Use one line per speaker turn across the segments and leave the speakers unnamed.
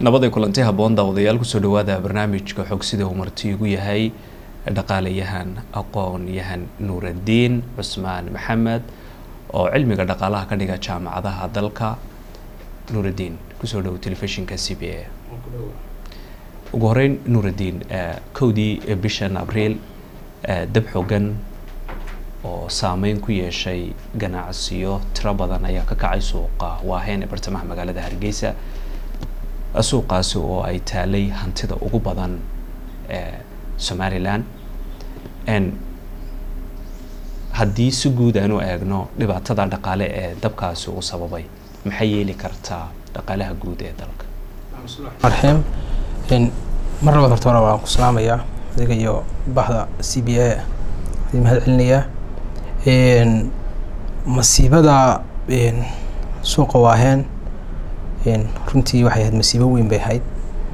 nabaday kulanti habboon daawadayaal kusoo dhawaada barnaamijka xog sida uu marti igu yahay dhaqaalayahan aqoon-yahan nuuraddiin cusmaan maxamed oo cilmiga dhaqaalaha ka dhiga jaamacadaha dalka nuuraddiin kusoo dhowo telefishinka c b a ugu horeyn nuuraddiin kowdii bishan abriil dab xogan oo saameyn ku yeeshay ganacsiyo tiro badan ayaa ka kacay suuqa waaheen ee bartamaha magaalada hargeysa suuqaasi oo ay taalay hantida ugu badan ee somalilan haddii si guud aanu eegno dhibaatada dhaqaale ee dabkaasi uu sababay maxay yeeli kartaa dhaqaalaha guud ee dalka
raxiim mar labaad horta hore waan ku salaamayaa adiga iyo bahda c b a adii mahad celinayaa masiibada suuqa waaheen runtii waxay ahayd masiibo weyn bay ahayd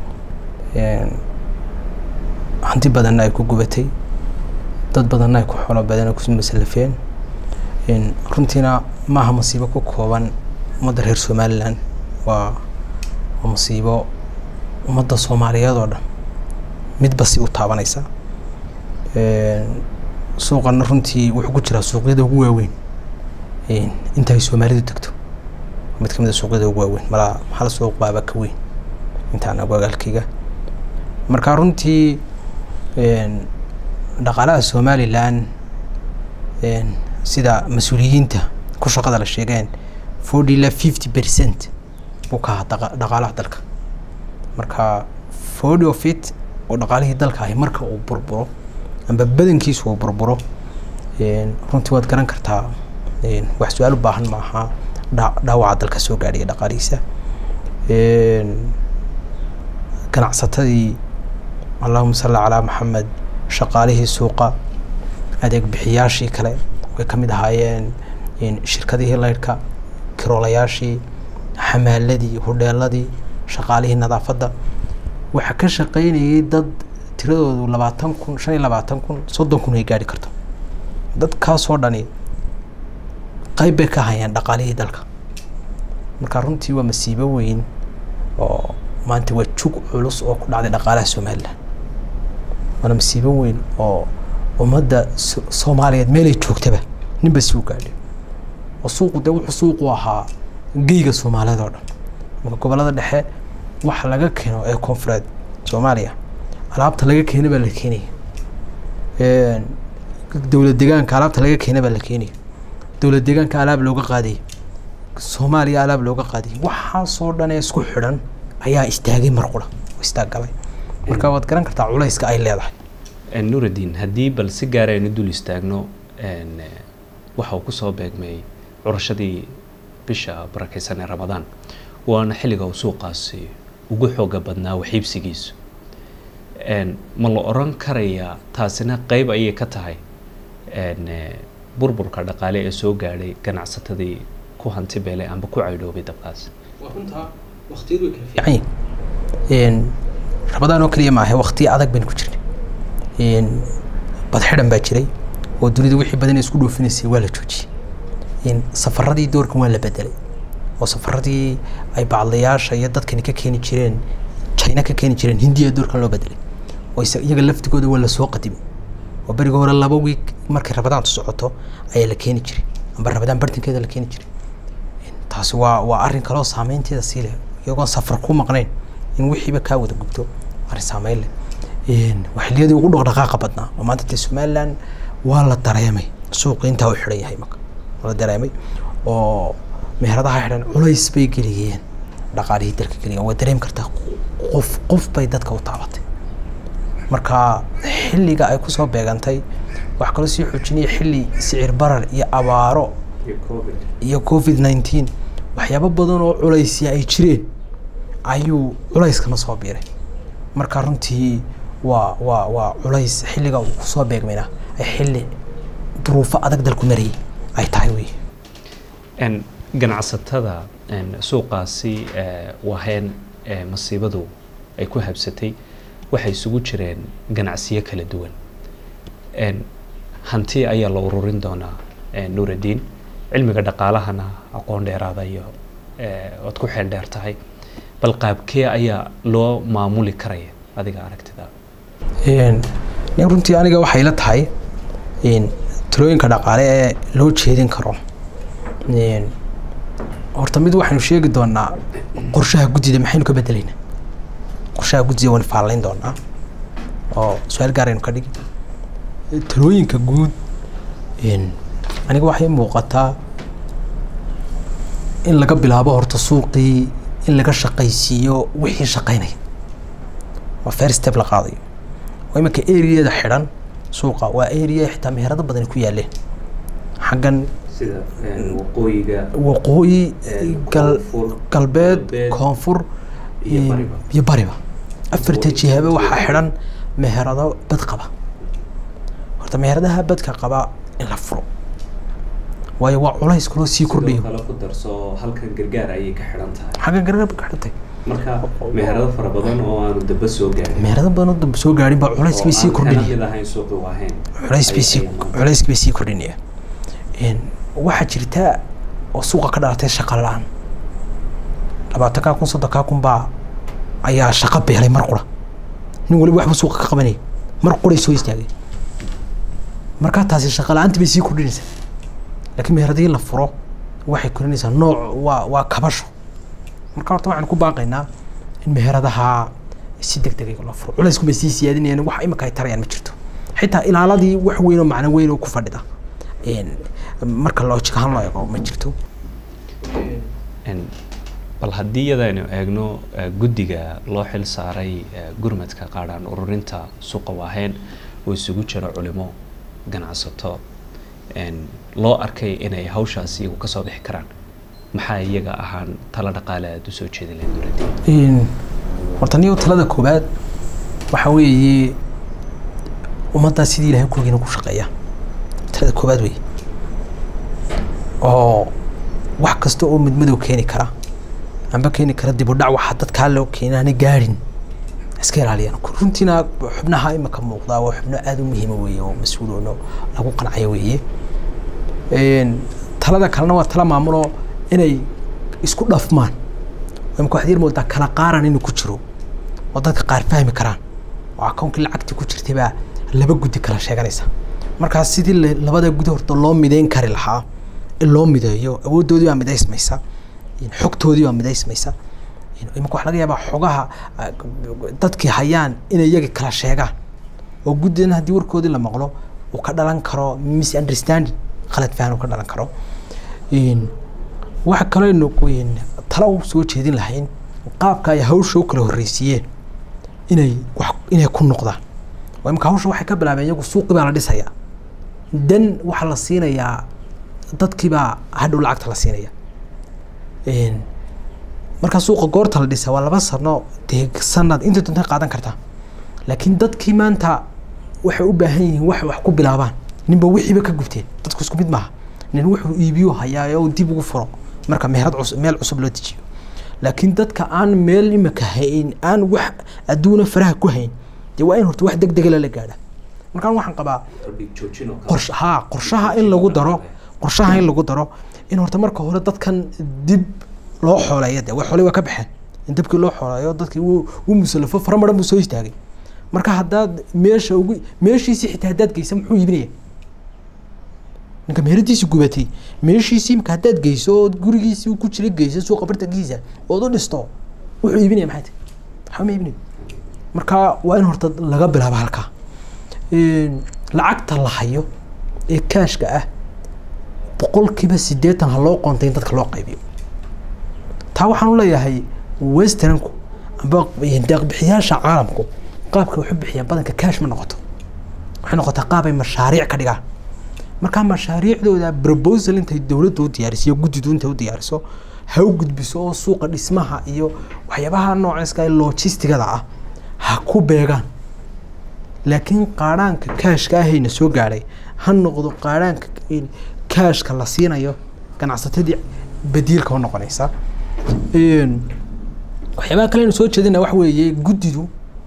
hanti badanna ay ku gubatay dad badanna ay ku xoolo badan ku masalafeen runtiina maaha masiibo ku kooban ummadda reer somalilan waa waa masiibo ummadda soomaaliyeed oo dhan midba si u taabanaysa suuqana runtii wuxuu ku jiraa suuqyada ugu waaweyn inta ay soomaalidu degto mid kamid a suuqyada ugu waaweyn malaa hal suuq baaba ka weyn intaan agagaalkayga marka runtii dhaqaalaha somalilan sida mas-uuliyiinta ku shaqada la sheegeen forty ila fifty percent buu ka ahaa dhaqaalaha dalka marka forty of it oo dhaqaalihii dalka ahi marka uu burburo amba badankiisu uu burburo runtii waad garan kartaa wax su-aal u baahan maaha dhaawaca dalka soo gaadhiya dhaqaalihiisa ganacsatadii allahuma salli calaa maxamed shaqaalihii suuqa adeeg bixiyaashii kale way ka mid ahaayeen shirkadihii leydhka kiroolayaashii xamaaladii hudheeladii shaqaalihii nadaafadda waxaa ka shaqaynayay dad tiradoodu labaatan kun shan iyo labaatan kun soddon kun ay gaari karto dadkaasoo dhani qayb bay ka hayaan dhaqaalihii dalka marka runtii waa masiibo weyn oo maanta waa jug culus oo ku dhacday dhaqaalaha somalilan waana masiibo weyn oo ummadda soomaaliyeed meelay joogtaba ninba si u gaadhay oo suuqu dee wuxuu suuqu ahaa geyga soomaaliyeed oo dhan marka gobollada dhexe waxa laga keeno ee koonfureed soomaaliya alaabta laga keena baa la keenaya dowlad deegaanka alaabta laga keena baa la keenaya dowlad deegaanka alaab looga qaadaya soomaaliya alaab looga qaadaya waxaasoo dhan ee isku xidhan ayaa istaagay mar qura oo istaaggalay marka waad garan kartaa culayska ay leedahay
nuuraddiin haddii bal si gaara aynu dul istaagno waxa uu kusoo beegmay curashadii bisha barakeysan ee ramadaan waana xilliga uu suuqaasi ugu xooga badnaa waxiibsigiisu ma la oran karayaa taasina qeyb ayay ka tahay burburka dhaqaale ee soo gaadhay ganacsatadii ku hanti beelay amba ku caydhoobay dabkaas
ramadaan oo keliya maahe waktiya adag baynu ku jirnay badxidhan baa jiray oo dunida wixii badan isku dhoofinaysay waa la joojiyey safaradii doorkan waa la bedelay oo safaradii ay bacdayaasha iyo dadkani ka keeni jireen china ka keeni jireen hindiya doorkan loo bedelay oo iyaga laftigooda waa lasoo qadimay oo beriga hore laba wiig markay rabadaantu socoto ayaa la keeni jiray amba rabadaan bartankeeda la keeni jiray taasi waa waa arrin kaloo saameynteeda sii leh iyagoon safar ku maqnayn in wixiiba kaa wada gubto arrin saameyn leh waa xilliyadii ugu dhaqdhaqaaqa badnaa oo maanta dee somaliland waa la dareemay suuqi intaa u xidhan yahay marka waa la dareemay oo meheradaha xidhan culays bay geliyeen dhaqaalihii dalka geliyeen waa dareemi kartaa qof qof bay dadka u taabatay marka xilliga ay kusoo beegantay wax kaloo sii xoojinaya xilli sicir barar iyo abaaro iyo covid nineteen waxyaabo badan oo culaysya ay jireen ayuu culayskana soo biiray marka runtii waa waa waa culays xilliga uu kusoo beegmayna ay xilli duruufo adag dalku marayay ay tahay wey
ganacsatada suuqaasi waheen masiibadu ay ku habsatay waxay isugu jireen ganacsiyo kala duwan hanti ayaa la ururin doonaa nuuraddiin cilmiga dhaqaalahana aqoon dheeraada iyo oad ku xeel dheer tahay bal qaabkee ayaa loo maamuli karaya adiga aragtida
nin runtii aniga waxay la tahay talooyinka dhaqaale ee loo jeedin karo horta mid waxaynu sheegi doonaa qorshaha guddida maxaynu ka bedelaynaa qorshaha guddida waynu faalayn doonaa oo su-aal gaar aynu ka dhigi talooyinka guud aniga waxay muuqataa in laga bilaabo horta suuqii in laga shaqaysiiyo wixii shaqaynaya waa fair step la qaadayo oo iminka areada xidhan suuqa waa area xitaa meherado badan ku yaaleen xaggan
sida waqooyiga
waqooyi gal
koonfur,
galbeed
galbeed,
koonfur
iyo bariba.
iyo bariba afarta jihaba waxaa xidhan meherado bad qaba horta meheradaha badka qaba in la furo waayo waa culays kaloo sii kordhayo
kale ku darso halkan gargaar ayay ka xidhan tahay
xaggan gargarba ka xidhantay
marka meherado fara badan oo aanu daba soo gaarin
meherado badan oo dambe soo gaadhin baa culays bay sii kordhinaya
mid ahayn suuqi waahayn
culays bay sii culays bay sii kordhinaya waxaa jirta oo suuqa ka dhalatay shaqa la-aan labaatankaa kun soddonkaa kun baa ayaa shaqo beelay mar qura nin waliba waxbuu suuqa ka qabanaya mar quray soo istaagay markaa taasi shaqa la-aanta bay sii kordhinaysaa laakiin meheradii la furo waxay kordhinaysaa nooc waa waa kabasho marka horta waxaan ku baaqaynaa in meheradaha si deg deg loo furo culaysku bay sii siyaadinayaan wax imika ay tarayaan ma jirto xitaa ilaaladii wax weyn oo macno weyn oo ku fadhida marka loojik ahaan loo eego ma jirto
bal haddii iyadaynu eegno eh, guddiga loo xil saaray eh, gurmadka qaadhaan ururinta suuqa waaheen oo isugu jira culimo ganacsato en, loo arkay inay hawshaas iyagu kasoo bixi karaan maxaa iyaga ahaan talo dhaqaale aada usoo jeedi lahayd dowladda
horta niyo talada koowaad waxaa weeye ummaddaa sidii ilahay kulgiina ku shaqeeya talada koowaad weeye oo wax kasta oo midmadow keeni kara amba keeni kara dib u dhac waxa dadkaa loo keenaana gaadhin iska ilaaliyaan runtiina xubnaha imika muuqdaa waa xubno aada u muhiima weeye oo mas-uuloono lagu qancayo weeye talada kalena waa tala maamuloo inay isku dhafmaan imika waxaad yar moodaa kala qaaran inuu ku jiro oo dadka qaar fahmi karaan oo akoonkii lacagtii ku jirtay baa laba guddi kala sheeganaysa markaas sidii la- labada gudi horta loo mideyn kari lahaa in loo mideeyo awooddoodii baa midaysmaysa xogtoodii baa midaysmaysa imika waxa laga yaabaa xogaha ah, dadkii hayaan inay iyaga kala sheegaan oo guddidan haddii warkoodii la maqlo uu ka dhalan karo misunderstanding khalad fahan uu ka dhalan karo Een, waxa kaloo tala u soo jeedin lahayn qaabka ay hawsha u kala horreysiiyeen inay wax inay ku noqdaan oo imika hawsha waxay ka bilaabeen iyagu suuqii baa la dhisayaa dan waxaa la siinayaa dadkiibaa hadhow lacagta la siinaya Een, markaa suuqa goorta la dhisa waa laba sano dee sanad inta doonta qaadan kartaa laakiin dadkii maanta waxay u baahan yihiin wax wax ku bilaabaan ninba wixiiba ka gubteen dadku isku mid maaha nin wuxuu iibiyo hayaa oo dib ugu furo marka meherad cusub meel cusub loo dejiyo laakiin dadka aan meel imika hayn aan wax adduuna faraha ku hayn dee waa in horta wax deg dega lala gaadha markaan waxaan qabaa qorshe haa qorshaha in lagu daro qorshaha in lagu daro in horta marka hore dadkan dib loo xooleeyo dee waa xooley waa ka baxeen in dabkii loo xooleeyo dadkii wuu wuu musalafo fara maran buu soo istaagay marka haddaad meesha ugu meeshiisii xitaa haddaad geysa muxuu iibinaya ninka meheradiisi gubatay meeshiisii imka haddaad geyso ood gurigiisii uu ku jira geyso suuqa bartankiisa ood u dhisto wuxuu iibinaya maxay tahay waxba ma iibinayo marka waa in horta laga bilaabo halkaa Een, lacagta la hayo ee kaashka ah boqolkiiba siddeetan ha loo qontay in dadka loo qaybiyo taa waxaan u leeyahay westernku amba deeqbixiyaasha caalamku qaabka waxu bixiyaan badanka kaash ma noqoto waxay noqotaa qaab ay mashaariic ka dhigaan markaa mashaariicdooda proposal intay dowladda u diyaariso iyo guddidu intay u diyaariso ha u gudbiso oo suuqa dhismaha iyo waxyaabaha noocaska ee logistigada ah ha ku beegaan laakiin qaadhaanka kaashka ahayna soo gaadhay ha noqdo qaadhaanka in kaashka la siinayo ganacsatadii badiilka u noqonaysa Een, waxyaabaha kale aynu soo jeedina wax weeye guddidu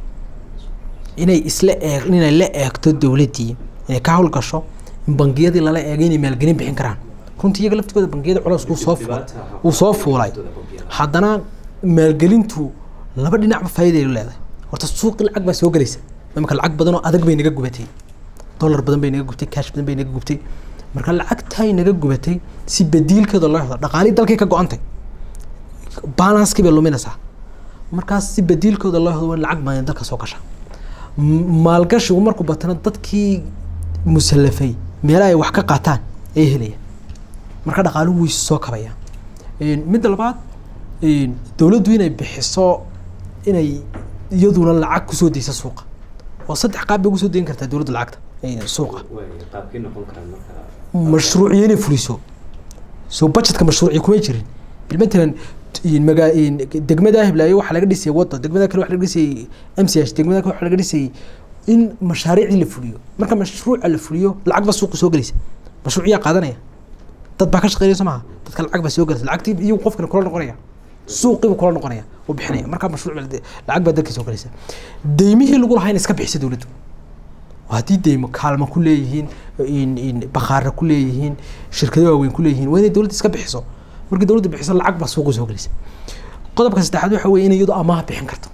inay isla eeg inay la eegto dowladdii inay ka howlgasho in bangiyadii lala eegay inay maalgelin bixin karaan runtii iyaga laftigooda bangiyada culays uu soo fu- uu soo fuulay haddana maalgelintu laba dhinacba faa'iiday leedahay horta suuqi lacag baa soo gelaysa imika lacag badan oo adag bay naga gubatay dollar badan bay naga gubtay cash badan bay naga gubtay marka lacagtaay naga gubatay si badiilkeeda loo helo dhaqaalii dalkay ka go-antay balanskii bay luminaysaa markaas si badiilkooda loo helo waa in lacag badan dalka soo gasha M- maalgashigu markuu batana dadkii musallafay meelaha ay wax ka qaataan ay helayaan marka dhaqaaluhu wuu soo kabaya Een, midda labaad een, dowladdu inay bixiso inay iyaduna lacag kusoo deysa suuqa oo saddex qaab bay kusoo deyn kartaa dowladda lacagta een, suuqa
qaabkii noqon karaan marka
mashruuciyo inay fuliso soo budgetka mashruuciyo kuma jirin bilmatalan magaa degmada hiblaayo waxaa laga dhisayay wado degmada kale waxaa laga dhisayay m c h degmada kale waxaa laga dhisayay in mashaariicdii la fuliyo marka mashruuca la fuliyo lacag baa suuqa soo gelaysa mashruuciyaa qaadanaya dad baa ka shaqeynaya soo maha dadka lacag baa soo gelaysa lacagtii iyagu qofkana kula noqonaya suuqiibu kula noqonaya oo bixinaya marka mashruuc baa- lacag baa dadka soo gelaysa deymihii lagu lahaa in iska bixisa dowladdu oo haddii deymo kaalmo ku leeyihiin in in bakhaara ku leeyihiin shirkado waaweyn ku leeyihiin waa inay dowladda iska bixiso markii dowladda bixiso lacag baa suuqa soo gelaysa qodobka saddexaad waxa weeye inay iyadu amaah bixin karto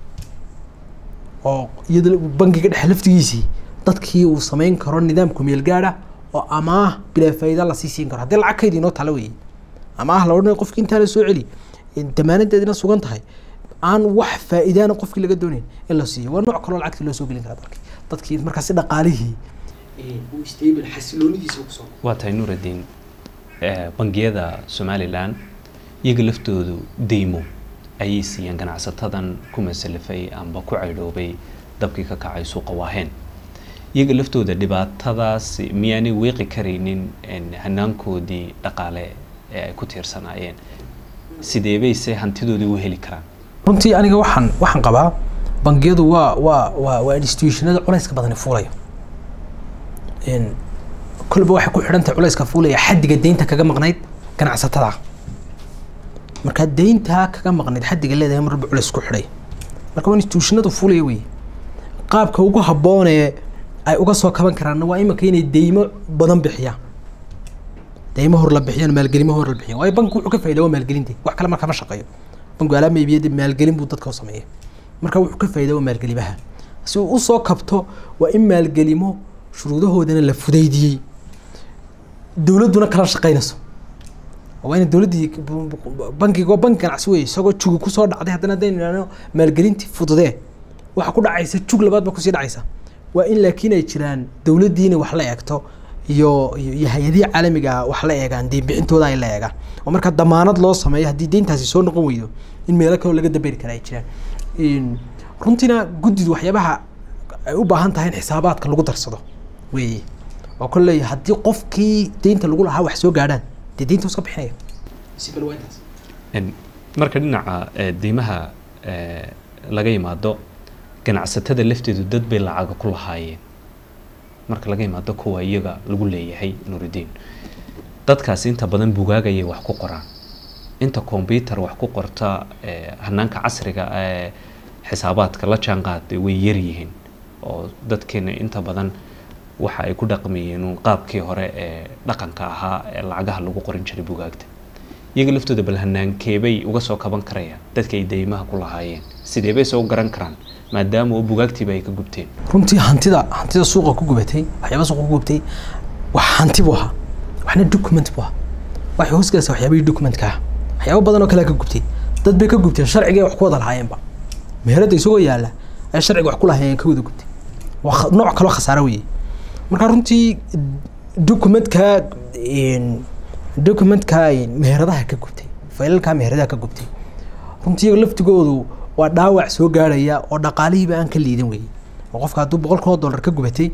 oo iyada bangiga dhexe laftigiisii dadkii uu samayn karo nidaamku meel gaadha oo amaah bilaa faa'iida lasii siin karo haddii lacag kaydii noo tala weeye amaah la odhanayo qofki intaa la soo celi damaanadeedina sugan tahay aan wax faa'iidaana qofkii laga doonayn in la siiyo waa nooc kaloo lacagtii loo soo gelin karaa dalkii dadkii markaasi dhaqaalihii uu stable xasiloonidiisa kusoo
waa tahay nuuraddiin eh, bangiyada somalilan iyaga laftoodu deymo ayay siiyeen ganacsatadan ku masalafay amba ku caydhoobay dabkii ka kacay suuqa waaheen iyaga laftooda dhibaatadaas miyaanay weeqi karaynin en, hanaankoodii dhaqaale ee ay ku tiirsanaayeen sidee bayse hantidoodii u heli karaan
runtii aniga waxaan waxaan qabaa bangiyadu waa waa waa waa institutionada culayska badani fuulayo n kolba waxay ku xidhan tahay culayska fuulaya xaddiga deynta kaga maqnayd ganacsatada marka deyntaa kaga maqnayd xaddiga leedahay marba culays ku xidhay marka waa institutionadu fuulaya wey qaabka ugu habboonee ay uga soo kaban karaanna waa iminka inay deymo badan bixiyaan deymo hor la bixiyaan maalgelimo hor la bixiyaan waayo banku wuxuu ka faa'iidaa waa maalgelinta wax kale marka ma shaqeeyo banku alaama iibiyada maalgelin buu dadka u sameeya marka wuxuu ka faa'iidaa waa maalgelimaha si uu usoo kabto waa in maalgelimo shuruudahoodana la fudaydiyey dowladduna kala shaqeynayso waa in dowladdii bankiga waa banki ganacsi wey isagoo jugi kusoo dhacday haddana haddaynu idhahno maalgelintii fududee waxa ku dhacaysa jug labaad ba kusii dhacaysa waa in laakiin ay jiraan dowladdiina wax la eegto iyo iyo iyo hay-adihii caalamiga ah wax la eegaan deyn bixintooda ay la eegaan oo marka damaanad loo sameeyo haddii deyntaasi soo noqon weydo in meelo kaloo laga daberi kara ay jiraan In- runtiina guddidu waxyaabaha ay u baahan tahay in xisaabaadka lagu darsado weeye oo kolley haddii qofkii deynta lagu lahaa wax soo gaadhaan dee deynta iska bixinaya si kale waa intaas
En, marka dhinaca eh, deymaha eh, laga yimaado ganacsatada lafteedu dad bay lacaga ku lahaayeen marka laga yimaado kuwa iyaga lagu leeyahay nuuridiin dadkaasi inta badan bugaagayay wax ku qoraan inta combyuter wax ku qorta eh, hanaanka casriga ee xisaabaadka la jaanqaaday way yaryihiin oo dadkeena inta badan waxa ay ku dhaqmayeen uun qaabkii hore ee dhaqanka ahaa ee lacagaha lagu qorin jiray bugaagta iyaga laftooda bal hanaankeebay uga soo kaban karayaan dadka ay deymaha ku lahaayeen sidee bay soo garan karaan maadaama oo bugaagtiiba ay ka gubteen
runtii hantida hantida suuqa ku gubatay waxyaaba suuqa ku gubatay wax hanti buu ahaa waxna document buu ahaa waxay hoos galaysaa waxyaabihii documentka ah waxyaabo badan oo kale ka gubtay dad bay ka gubteen sharciga ay wax ku wada lahaayeenba meherada isagoo yaala ay sharciga wax ku lahaayeen ka wada gubtay waa kha- nooc kaloo khasaaro weeye marka runtii documentka documentka meheradaha ka gubtay faylalka meheradaha ka gubtay runtii iyaga laftigoodu waa dhaawac soo gaarhaya oo dhaqaalihiiba aan ka liidan weeye oo qofka hadduu boqol kun oo dollar ka gubatay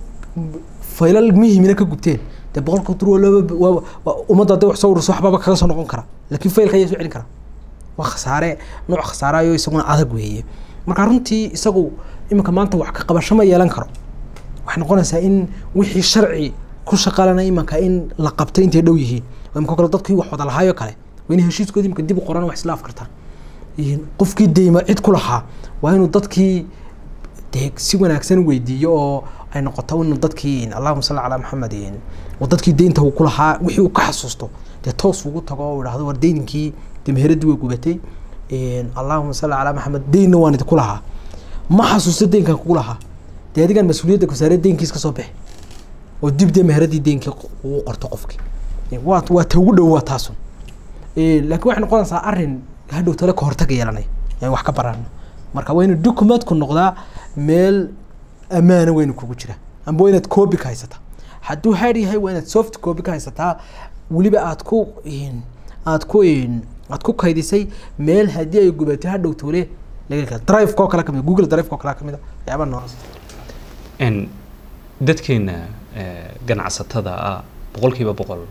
faylal muhiimina ka gubteen dee boqolka dur laba waa waa ummadda hadday wax soo ururso waxbaba kaga soo noqon kara laakiin faylka ayaa soo celin kara waa khasaare nooc khasaarayo isaguna adag weeye marka runtii isagu iminka maanta wax ka qabasho ma yeelan karo waxay noqonaysaa in wixii sharci ku shaqalana imanka in la qabtay intay dhow yihiin oo imika kale dadkii wax wada lahaayoo kale waa inay heshiiskoodii imika dib u qoran wax isla afkartaan Een, qofkii deyma cid ku lahaa waa inuu dadkii dee si wanaagsan weydiiyo oo ay noqoto inuu dadkii allahuma salli calaa maxamed een, oo dadkii deynta uu ku lahaa wixii uu ka xasuusto dee toos ugu tago oo idhaahdo war deyninkii dee meheradii way gubatay allahuma salli calaa maxamed deynna waan idinku lahaa ma xasuusto deynkan kugu lahaa dee adigan mas-uuliyadda kusaare deynkiis ka soo bixi oo dib dee meheradii deynkii ugu qorto qofkii waa waa ta ugu dhow waa taasun laakiin waxay noqonaysaa arrin hadhow tale ka hortaga yeelanaya aan wax ka barano marka waa inu documentku noqdaa meel ammaana weynu kugu jira amba waa inaad copy ka haysataa hadduu hard yahay waa inaad soft copy ka haysataa weliba aad ku aad ku aad ku kaydisay meel haddii ay gubatay hadhow tole laga kala drive-ka oo kale kamid google drive-ka oo kale kamid a waxyaaba noocaas
n dadkeena ganacsatada ah boqolkiiba boqol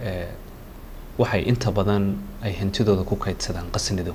waxay inta badan ay hantidooda ku kaydsadaan qasnido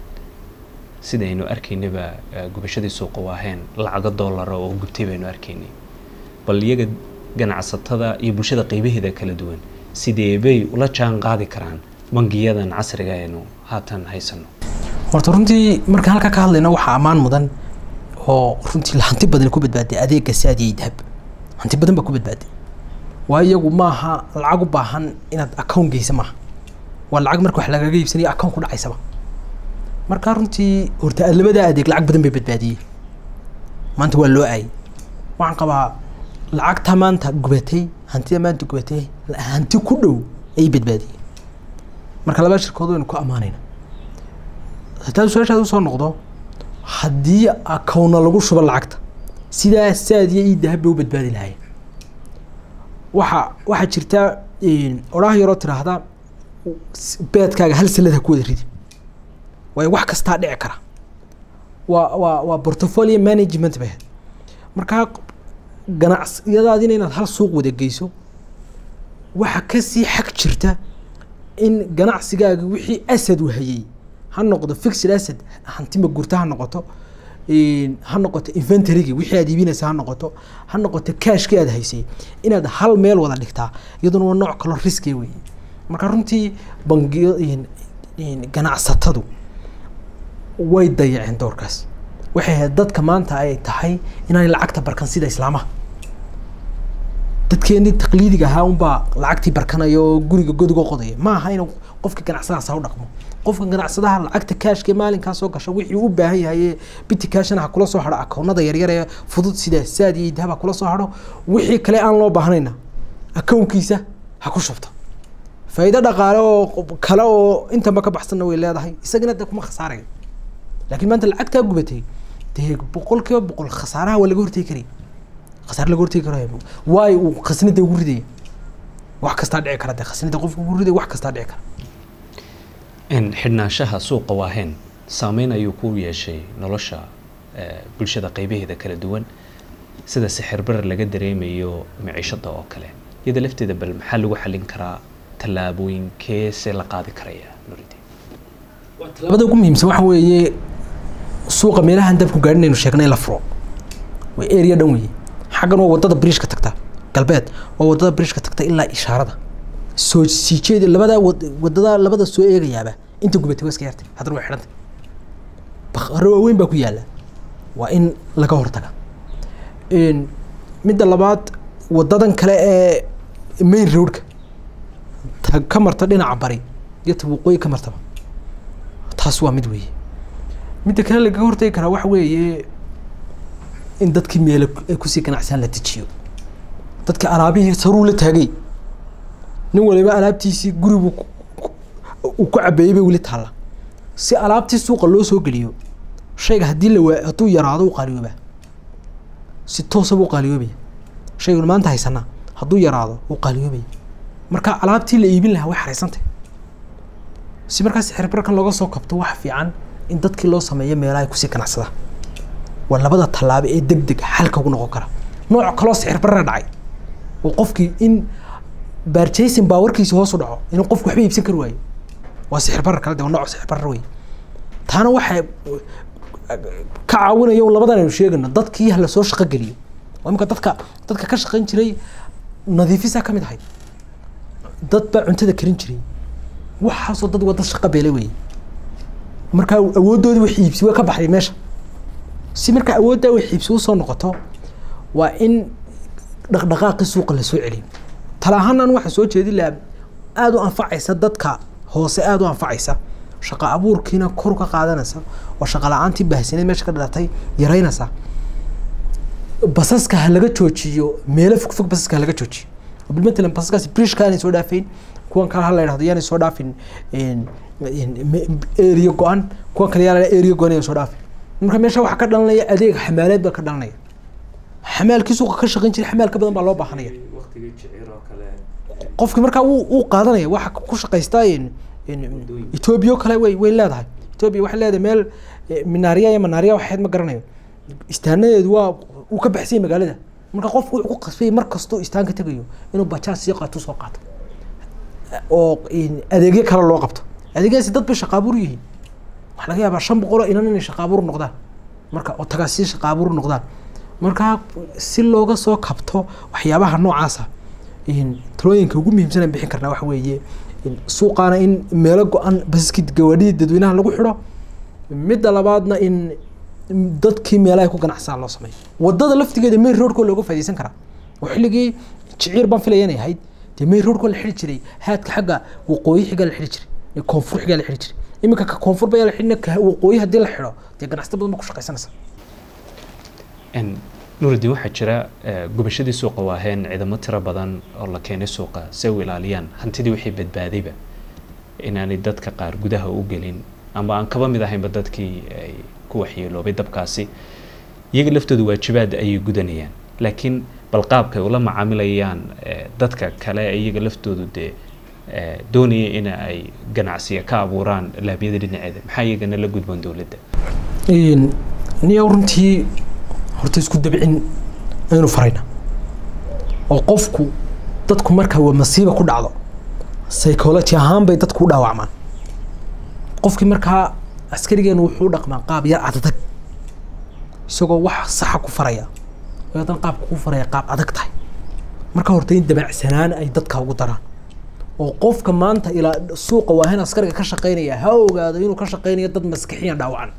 sidaynu arkaynaba gubashadii suuqa waaheen lacago dollara oo gubtay baynu arkaynay bal iyaga ganacsatada iyo bulshada qeybaheeda kala duwan sidee bay ula jaan qaadi karaan bangiyadan casriga aynu haatan haysano
horta runtii markaan halkaa ka hadlayno waxaa ammaan mudan oo runtii hanti badan ku badbaaday adeega saadiyay dahab hanti badan baa ku badbaaday waa iyagu maaha lacag u baahan inaad account geysa maaha waa lacag marka wax lagaga iibsanayo account ku dhacaysaba marka runtii horta labadaa adeeg lacag badan bay badbaadiyeen maanta waa loo aayay waxaan qabaa lacagta maanta gubatay hantida maanta gubatay hanti ku dhow ayay badbaadiyeen marka labaa shirkood waynu ku ammaanayna hataa su-aashaad usoo noqdo haddii akowna lagu shubo lacagta sidaa saadiya ii dahab bay u badbaadi lahaayeen waxa waxaa jirta odhaah yaroo tiraahda beedkaaga hal sanad ha ku wada ridi waayo wax kastaa dhici kara waa waa waa portfolio management bay ahayd markaa ganacsiyadaadina inaad hal suuq wada geyso waxa kasii xag jirta in ganacsigaaga wixii asad uu hayay ha noqdo fixed asset hantima gurta ha noqoto ha noqoto inventarygii wixii aad iibinaysa ha noqoto ha noqoto cashkii aad haysay inaad hal meel wada dhigtaa iyaduna waa nooc kaloo riski wey marka runtii bangiyo ganacsatadu way dayaceen doorkaas waxay ahayd dadka maanta ay tahay inaanay lacagta barkan sida islaamaha dadkeenii taqliidiga ahaa unbaa lacagtii barkanaya oo guriga godigo qodaya ma aha inuu qofka ganacsadahaas ha u dhaqmo qofka ganacsadaha lacagta kaashka maalinkaa soo gasha wixii u baahan yahay biti kaashana ha kula soo hado akoonada yaryar ee fudud sida saad iyo dahab ha kula soo hado wixii kale aan loo baahnayna akownkiisa ha ku shubto faa'iido dhaqaale oo kale oo intanba ka baxsanna way leedahay isagana de kuma khasaarayo laakiin maanta lacagtaa gubatay dee boqol kiiba boqol khasaaraha waa laga hortegi karaya khasaare laga hortegi karayo waayo uu khasnida ugu ridaya wax kastaa dhici kara dee khasnida qofka ugu ridaya wax kastaa dhici kara
xidhnaanshaha suuqa waaheen saameyn ayuu ku yeeshay nolosha bulshada qeybaheeda kala duwan sida sixirbarar laga dareemayo miciishada oo kale iyada lafteeda bal maxaa lagu xalin karaa tallaabooyinkeese la qaadi karaya nuridin
tallaabada ugu muhiimsan waxa weeye suuqa meelahan dabku gaadhin aynu sheegnay la furo waa area dhan weeye xaggan waa wadada bridgeka tagta galbeed waa wadada bridgeka tagta ilaa ishaarada soo sii jeedi labada wadada labada soo eegayaaba inta gubatay waa iska yartay haddana way xidhantay bakaro waaweyn baa ku yaalla waa in laga hortaga midda labaad wadadan kale ee main roadka ta ka marta dhinaca bari iyo ta waqooyi ka martaba taas waa mid weeye midda kale lagaga hortagi karaa waxa weeye in dadkii meelo ay kusii ganacsaan la dejiyo dadka alaabihii saruu la taagay nin waliba alaabtiisii gurigu uu ku cabeeyey bay weli taalla si alaabtii suuqa loo soo geliyo shayga haddii la waa hadduu yaraado u qaaliyoobaa si toosaba u qaaliyoobaya shaygan maanta haysanaa hadduu yaraado u qaaliyoobaya marka alaabtii la iibin lahaa way xaraysantay si markaas xirbarkan looga soo kabto waxa fiican in dadkii loo sameeyo meelaha ay kusii ganacsadaan waa labada tallaabo ee deg deg xalka ugu noqon kara nooc kaloo sixirbarra dhacay oo qofkii in barjason baawarkiisa hoos u dhaco inuu qofku waxba iibsan kari waayo waa sixirbarar kale de waa nooc sixirbarar wey taana waxay ka caawinaya un labadan aynu sheegayno dadkii ha lasoo shaqo geliyo oo imika dadka dadka ka shaqayn jiray nadiifisaa ka mid ahayd dad baa cuntada karin jiray waxaasoo dad waa dad shaqo beelay wey markaa awooddoodii wax iibsi way ka baxday meesha si markaa awooddaa wax iibsi usoo noqoto waa in dhaqdhaqaaqii suuqa lasoo celiyo tala ahaan an waxaa soo jeedin lahaa aada u anfacaysa dadka hoose aada u anfacaysa shaqo abuurkiina kor ka qaadanaysa oo shaqo la-aantii baahsaneed meesha ka dhalatay yaraynaysa basaska ha laga joojiyo meelo fogfog basaska ha laga joojiyo oo bilmatalan basaskaasi brishka aanay soo dhaafayn kuwan kale ha la yidhahdo yaanay soo dhaafin area go-an kuwan kale yaa la area go-an ay soo dhaafin marka meesha waxaa ka dhalanaya adeeg xamaaleed baa ka dhalanaya xamaalkii suuqa ka shaqayn jiray xamaal ka badan baa loo baahanaya qofki markaa wuu wuu qaadanaya waxa ku shaqaystaa etoobiya oo kale way way leedahay etoobiya waxay leedahay meel minaariya iyo manaariya waxayd ma garanayo istaanadeedu waa uu ka baxsanyay magaalada marka qofku wuxuu ku qasbay mar kastoo istaan ka tegayo inuu bajaaj sii qaato soo qaato oo adeegyo kale loo qabto adeegyadaasi dad bay shaqaabuur yihiin waxaa laga yaabaa shan boqol oo inan inay shaqaabuur noqdaan marka oo tagaasi shaqaabuur noqdaan marka si looga soo kabto waxyaabaha noocaasa talooyinka ugu muhiimsan aan bixin karnaa waxa weeye suuqaana in meelo go-an basaskii gawaadhidii dadweynaha lagu xidho midda labaadna in dadkii meelaha ku ganacsadaan loo sameeyo wadada laftigeeda main roadkoo looga faaideysan karaa oo xilligii jiciir baan filaya inay ahayd dee main roadkoo la xidhi jiray haadka xagga waqooyi xigaa la xidhi jiray koonfur xigaa la xidhi jiray iminka ka koonfur baa la xidhina ka waqooyi haddii la xidho dee ganacsato badan ba ku shaqaysanaysa
nuurudiin waxaa jira gubashadii suuqa waaheen ciidamo tiro badan oo la keenay suuqa si ay u ilaaliyaan hantidii wixii badbaadayba inaanay dadka qaar gudaha u gelin ama aan kaba mid ahaynba dadkii ay ku waxyeeloobay dabkaasi iyaga laftooda waajibaad ayay gudanayaan laakiin bal qaabka ay ula macaamilayaan dadka kale iyaga laftoodu dee doonaya in ay ganacsiya ka abuuraan laabiyada dhinaceeda maxaa iyagana la gudboon dowladda
niyo runtii horta isku dabcin aynu farayna oo qofku dadku marka waa masiiba ku dhacdo psychology ahaan bay dadku u dhaawacmaan qofkii markaa askarigeenu wuxuu dhaqmaa qaab yar adadag isagoo wax saxa ku faraya oo haddana qaabka ku faraya qaab adag tahay marka horta in dabacsanaan ay dadka ugu daraan oo qofka maanta ilaa suuqa waahin askariga ka shaqaynaya ha ogaado inuu ka shaqaynayo dad maskixiyan dhaawacan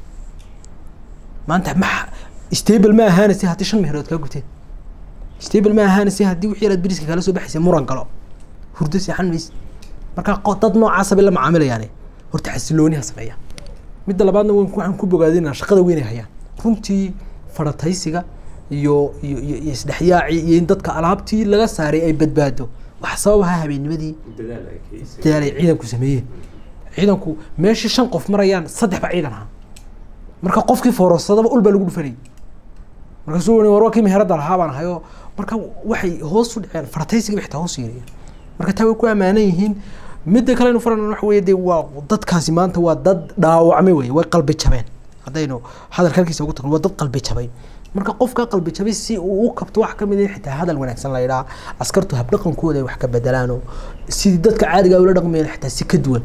maanta ma stable ma ahaanaysa haddii shan meherood kaa gubteen stable ma ahaanaysa haddii wixii yaraad beriska kala soo baxaysa muran galo hurdo seexan mayse marka dad noocaasa bay la macaamilayaane horta xasilooni ha sameeyaan midda labaadna waxaan ku bogaadinaa shaqada weyn ay hayaan runtii farataysiga iyo iyo iyo iyo isdhexyaaci iyo in dadka alaabtii laga saaray ay badbaado wax sabab ahaa habeennimadii dadaal ay ciidanku sameeyeen ciidanku meeshii shan qof marayaan saddex ba ciidan ahaa marka qofkii foorarsadaba ul baa lagu dhufanayay markaasuu wani war waa kii meherada lahaa baan ahayo marka waxay hoos u dhaceen farataysiga bay xitaa hoos yeerayeen marka taa way ku ammaanan yihiin midda kale inu faran waxa weeye dee waa dadkaasi maanta waa dad dhaawacmay weye way qalbi jabeen haddaynu hadalka halkiisa ugu tagno waa dad qalbi jabay marka qofka qalbi jabay si uu u kabto wax kamid in xitaa hadal wanaagsan la yidhaha askartu habdhaqankooda ay wax ka bedelaano sidii dadka caadiga ula dhaqmayeen xitaa si ka duwan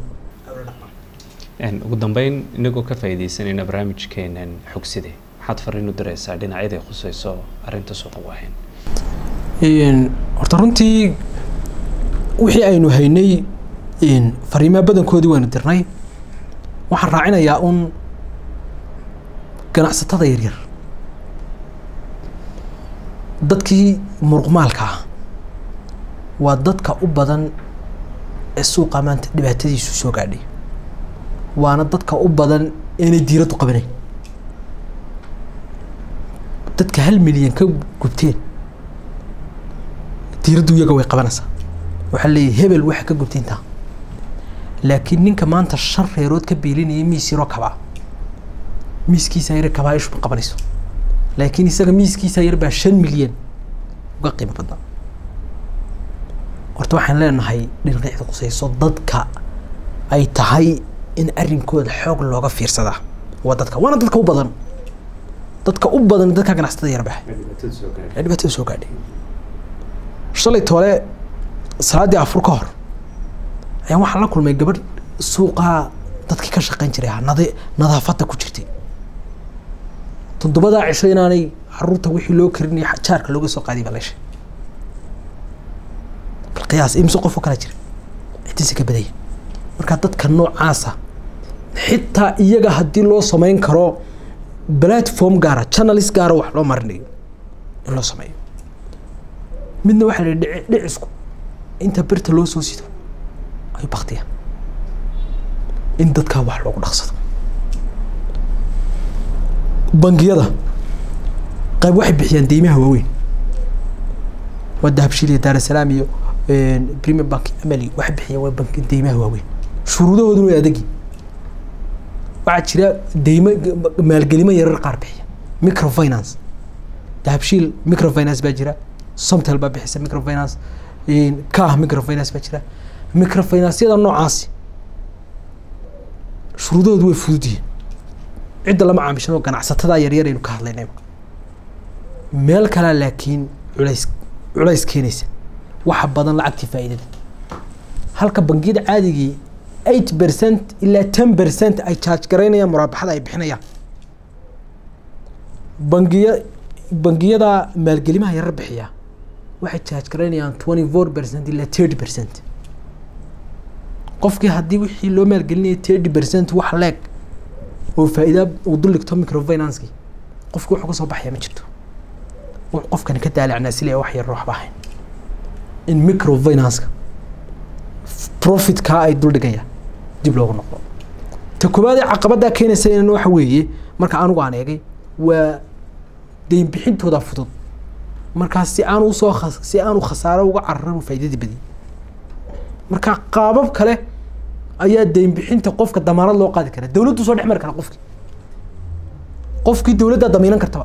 ugu dambeyn inagoo ka faa'iidaysanayna barnaamijkeenan xogside maxaad fariin u diraysaa dhinacyaday khuseyso arrinta suuqa waahayn
horta runtii wixii aynu haynay fariimaha badankoodii waynu dirnay waxaan raacinayaa un ganacsatada yaryar dadkii muruqmaalka ah waa dadka u badan ee suuqa maanta dhibaatadiisu soo gaadhay waana dadka u badan inay diiraddu qabanayn dadka hal milyan ka gubteen diiraddu iyaga way qabanaysaa waxaa leeyahy hebel waxa ka gubtay intaa laakiin ninka maanta shan reerood ka beelinaya miis yaroo kabaa miiskiisa yar kabaa ishu ma qabanayso laakiin isaga miiskiisa yar baa shan milyan uga qiimo badnaa horta waxaan leenahay dhinqiicda qusayso dadka ay tahay in arrinkooda xoog looga fiirsadaa waa dadka waana dadka u badan dadka u badan dadka ganacsatada yarbaha ee dhibaatada soo gaadhay shalay toole salaaddii afur ka hor ayaan waxaan la kulmay gabadh suuqaa dadkii ka shaqayn jiray ahaa nada nadaafadda ku jirtay toddobadaa cisho inaanay caruurta wixii loo karinaya jaarka looga soo qaadiy baa leeshay bal qiyaas imse qof oo kala jira ciddiisa ka badaya marka dadka noocaasa xitaa iyaga haddii loo samayn karo platform gaara channels gaara wax loo marinayo in loo sameeyo midna waxaa la yidhi dhicisku inta birta loo soo sido ayuu baktiyaan in dadkaa wax loogu dhaqsado bangiyada qayb waxay bixiyaan deymaha waaweyn waa dahabshiil iyo daarasalaam iyo premium bank amali waxay bixiyaan waa bank deymaha waaweyn shuruudahooduna way adagi waxaa jira deymo maalgelimo yarar qaar bixiya microfinance dahabshiil microfinance baa jira somtel baa bixisa microfinance kaah microfinance baa jira microfinanceyada noocaasi shuruudahoodu way fudud yihiin cidda lama caamishan oo ganacsatada yaryar aynu ka hadlaynay meel kalea laakiin culays culays keenaysa waxa badan lacagtii faa'iidada halka bangiyada caadigii eight percent ilaa ten percent ay charge garaynayaan muraabaxada ay bixinayaan bangiya bangiyada maalgelimaha yarar bixiya waxay charge garaynayaan twenty four percent ilaa thirty percent qofkii haddii wixii loo maalgelinaya thirty percent wax leeg oo faa'iida uu duligto microfinanceki qofki wuxuu kasoo baxaya ma jirto wuxuu qofkani ka daalacnaa silaya wax yar waxba ahayn in microfinanceka profitkaa ay duldhigayaan dib loogu noqdo ta koowaad ee caqabaddaa keenaysa in waxa weeye marka anigu aan eegay waa deyn bixintooda fudud markaas si aan usoo si aanu khasaaro uga cararan faa'iidadii badiy marka qaabab kale ayaa deyn bixinta qofka damaanad loo qaadi karaa dawladdu soo dhex mari kara qofkii qofkii dawladdaa damiinan kartaba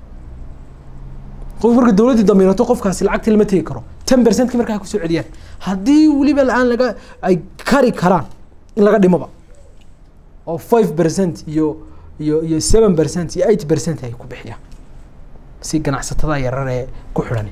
qof marka dawladdii damiinato qofkaasi lacagtii lama tegi karo ten percentkii markaa kusoo celiyaan haddii weliba la-aan laga ay kari karaan in laga dhimoba oo five percent iyo iyo iyo seven percent iyo eight percent ay ku bixiyaan si ganacsatada yarar ee ku xidhan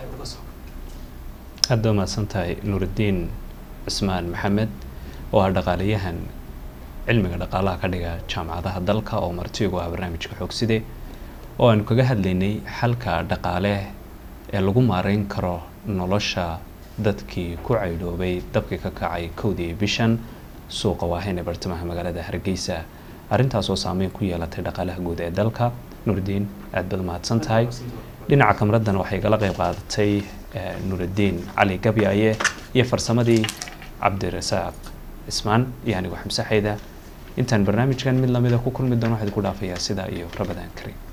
aada waa mahadsan tahay nuurudiin cismaan maxamed oo ah dhaqaalayahan cilmiga dhaqaalaha ka dhiga jaamacadaha dalka oo martigu ah barnaamijka xoogside oo aanu kaga hadlaynay xalka dhaqaale ee lagu maareyn karo nolosha dadkii ku caydhoobay dabkii ka kacay kowdii bishan suuqa waahayn ee bartamaha magaalada hargeysa arrintaasoo saameyn ku yeelatay dhaqaalaha guud ee dalka nuurdiin aad baad mahadsan tahay dhinaca kamraddan waxay gala qeyb qaadatay nuurudiin cali gabyaaye iyo farsamadii cabdirasaaq cismaan iyo anigu xamse xayda intaan barnaamijkan mid lamida ku kulmi doono waxaad ku dhaafayaa sidaa iyo rabadaan karim